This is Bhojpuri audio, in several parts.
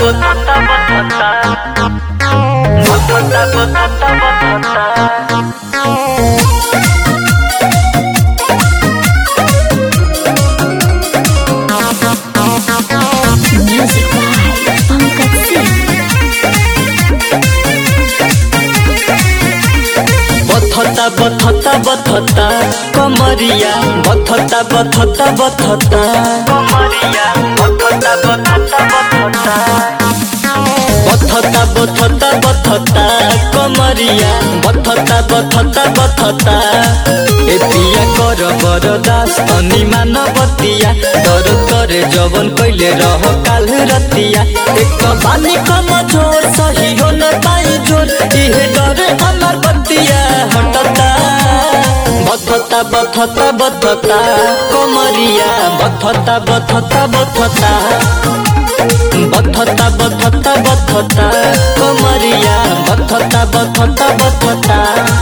botota, botota. Botota, botota, botota. Music by Pankaj Singh. बथता बथता बथता कमरिया बथता बथता बथता कमरिया बथता बथता बथता बथता बथता बथता कमरिया बथता बथता बथता ए पिया कर बरदास अनि मानवतिया तर करे जवन कैले रह काल रतिया एक बानी कम जोर सही हो न पाई जोर इहे डरे हमार बतिया हटता बथता बथता बथता कमरिया बथता बथता बथता बथता बथता बथता कमरिया बथता बथता बथता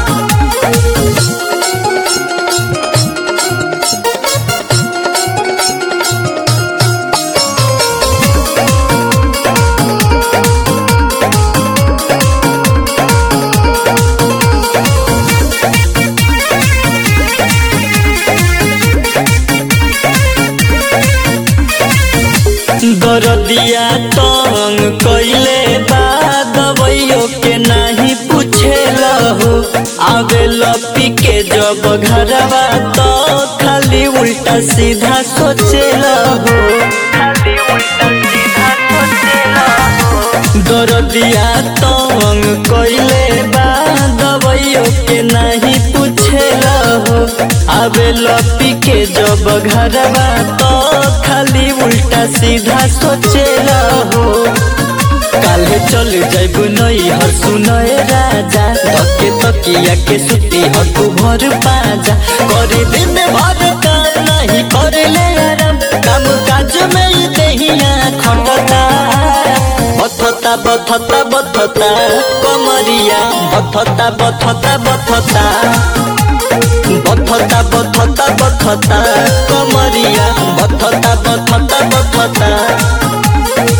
दरदिया तंग कैले बा दवाइयो के नहीं पूछेला हो आवे लपी के जब घरवा तो खाली उल्टा सीधा सोचेला हो खाली उल्टा सीधा सोचेला हो दरदिया तंग कैले बा दवाइयो के नहीं पूछेला हो आवे लपी के जब घरवा तो खाली उल्टा सीधा सोचेला हो काले चल जाइब नई हर सुनए राजा तके तकिया के सुती हकु भर पाजा करे दिन भर काम नहीं करे ले आराम काम काज में ही देहिया खटता बथता बथता बथता कमरिया बथता बथता बथता बथता बथता बथता कमरिया बथता बथता बथता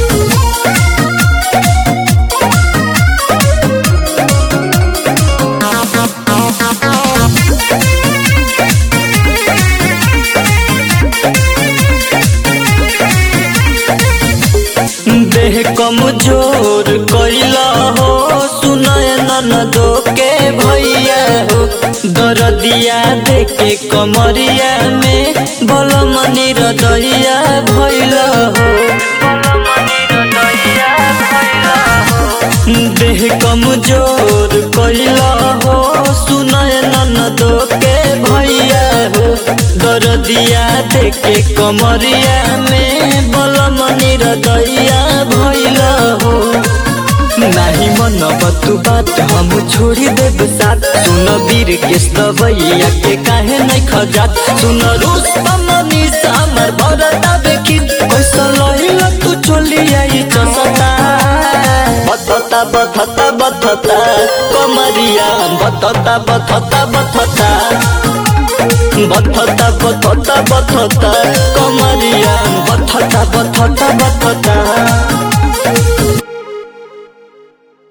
देह कमजोर कैला हो सुनय ननदो के भैया हो दरदिया देखे कमरिया में बलमनी रदैया भैला हो देह कमजोर कैला हो सुनय ननदो के भैया हो दरदिया देखे कमरिया में बलमनी रदैया भैला हो नाही मन तू बात हम छोड़ी देब साथ सुन वीर के दवैया के काहे नहीं खजात सुन रूस मनी सामर भरता बेखी पैसा लहिला तू चली आई चसता बथता बथता बथता कमरिया बथता बथता बथता बथता बथता बथता कमरिया बथता बथता बथता